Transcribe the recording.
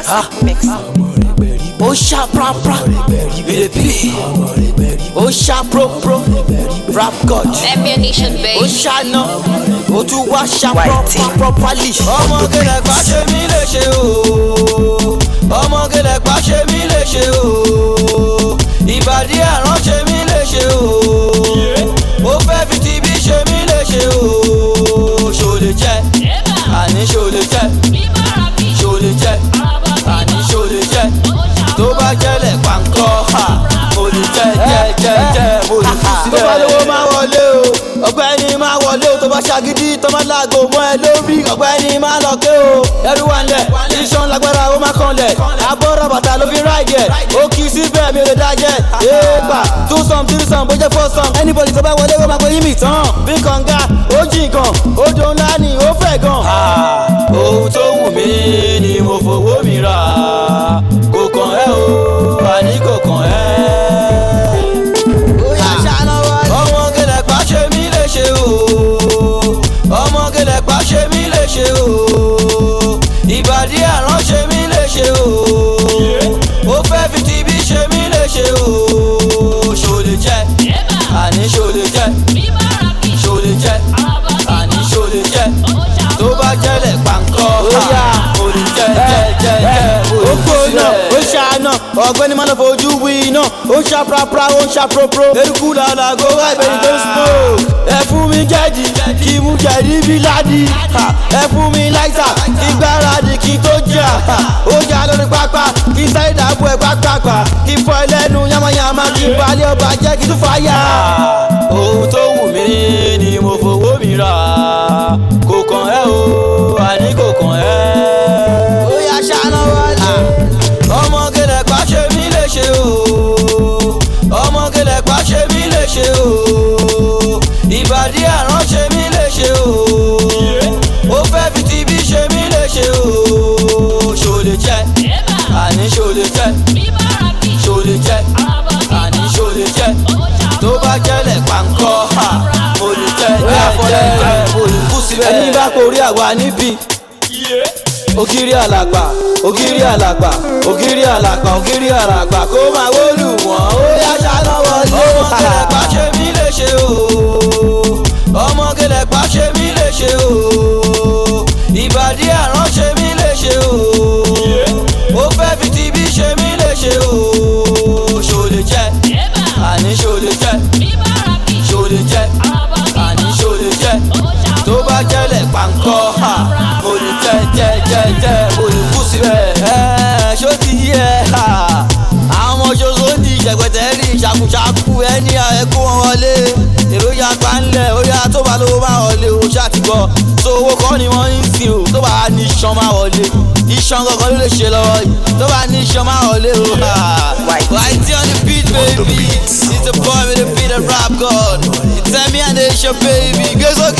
Ah. ó ṣá prapra ìrèpìlì ó ṣá propro rap god Champion Nation, ó babe. ṣáná ó tún wá ṣá Whitey. proper properly. ọmọge lẹ́pà ṣe mí lè ṣe o ọmọge lẹ́pà ṣe mí lè ṣe o ìbàdí àrán ṣe mí lè ṣe o ó fẹ́ fi ti bí ṣe mí lè ṣe o ṣò lè jẹ́ àní ṣò lè jẹ́ ṣò lè jẹ́ àní ṣò lè jẹ́ tó bá jẹ́lẹ̀ pàǹkọ́ ha mo lè jẹ́ jẹ́ jẹ́ jẹ́ mo lè kú sílẹ̀. tó bá lówó máa wọlé o ọ̀gbẹ́ni máa wọlé o tó bá ṣàgídí tó máa láago mọ́ ẹ lórí ọ̀gbẹ́ni máa lọ ké o ẹrú wa ńlẹ̀ iṣan lágbára ó máa kanlẹ̀ abọ́rọ̀ bàtà ló fi ráìdì ẹ̀ ó kì í síbẹ̀ mi ò lè dájẹ́ éèpà two some three some bó jẹ́ four some anybody tó bá wọlé ó máa pe yín mi tán bí kànga ó jìn gan odò ńlá ni ó fẹ̀ gan. ohun tó wù mí ni mo fowó mi rà kò kàn ẹ́ o àní kò kàn ẹ́ ọmọ gẹlẹ pa ṣe mí lè ṣe o ọmọ gẹlẹ pa ṣe mí lè ṣe o ìbàdí àrán ṣe mí lè ṣe o ó fẹ́ fi tibí ṣe mí lè ṣe o ṣò lè jẹ́ àní ṣò lè jẹ́ ṣò lè jẹ́ àní ṣò lè jẹ́ tó bá jẹ́lẹ̀ pàǹkọ́ ha mo lè jẹ́ jẹ́ jẹ́ jẹ́ mo lè kú sílẹ̀. ó ṣàánà ọ̀gbẹ́ni máa lọ fojú wí iná ó ń ṣá prapra ó ń ṣá propro eruku làlàgó wá ìbẹ̀rù tó smoke. ẹ fún mi jẹ́jì kí mú jẹ̀dí bí ládì ha, ẹ fún mi láìsà kí gbáradì kí tó jà ha, ó jà lórí pápá kí sáré dàbò ẹ̀ pápápá kí fọ ẹlẹ́nu yamayama kí balẹ̀ ọba jẹ́ kí tún fàyà. ohun tó wù mí ni mo fowó mi rà kò kàn ẹ́ o àní kò kàn ẹ́. ó yà ṣáná wọlé ọmọge lẹ́pà ṣe mí lè ṣe o ọmọge lẹ́pà ṣe mí lè ṣe o ìbàdí àrán ṣe mí lè ṣe o ó fẹ́ fi tibí ṣe mí lè ṣe o ṣò lè jẹ́ àní ṣò lè jẹ́ ṣò lè jẹ́ àní ṣò lè jẹ́ tó bá jẹ́lẹ̀ pàǹkọ́ ha mo lè jẹ́ jẹ́ jẹ́ mo lè kú síbẹ̀. ẹni bá korí àwa níbí ògiri àlàgbà ògiri àlàgbà ògiri àlàgbà ògiri àlàgbà kó máa wólù wọ́n ó yá ṣáná wọlé. ọmọ kẹlẹ̀pá ṣe mí lè ṣe o ọmọ kẹlẹ̀pá ṣe mí lè ṣe o ìbàdí àrán ṣe mí lè ṣe o ó fẹ́ fi tibí ṣe mí lè ṣe o ṣò lè jẹ́ àní ṣò lè jẹ́ ṣò lè jẹ́ àní ṣò lè jẹ́ tó bá jẹ́lẹ̀ pàǹkọ́ ha mo lè jẹ́ jẹ́ jẹ́ jẹ́ mo lè kú síbẹ̀. ẹ ṣó ti yí ẹ ha àwọn ọmọ ṣoṣo ń di ìṣẹ̀gbẹ̀tẹ̀ rí ṣàkúṣàkú ẹni ẹ̀kú wọn wọlé èrò ya pa ńlẹ̀ ó yá tó bá lówó máa wọlé o ṣàtìgbọ́ so owó kọ́ ni wọ́n ń sìn o tó bá ní iṣan máa wọlé iṣan gangan ló lè ṣe lọ́wọ́ yìí tó bá ní iṣan máa wọlé o. Whitey on the beat baby it's a boy with a beat of rap god it's me and the baby gbé sókè.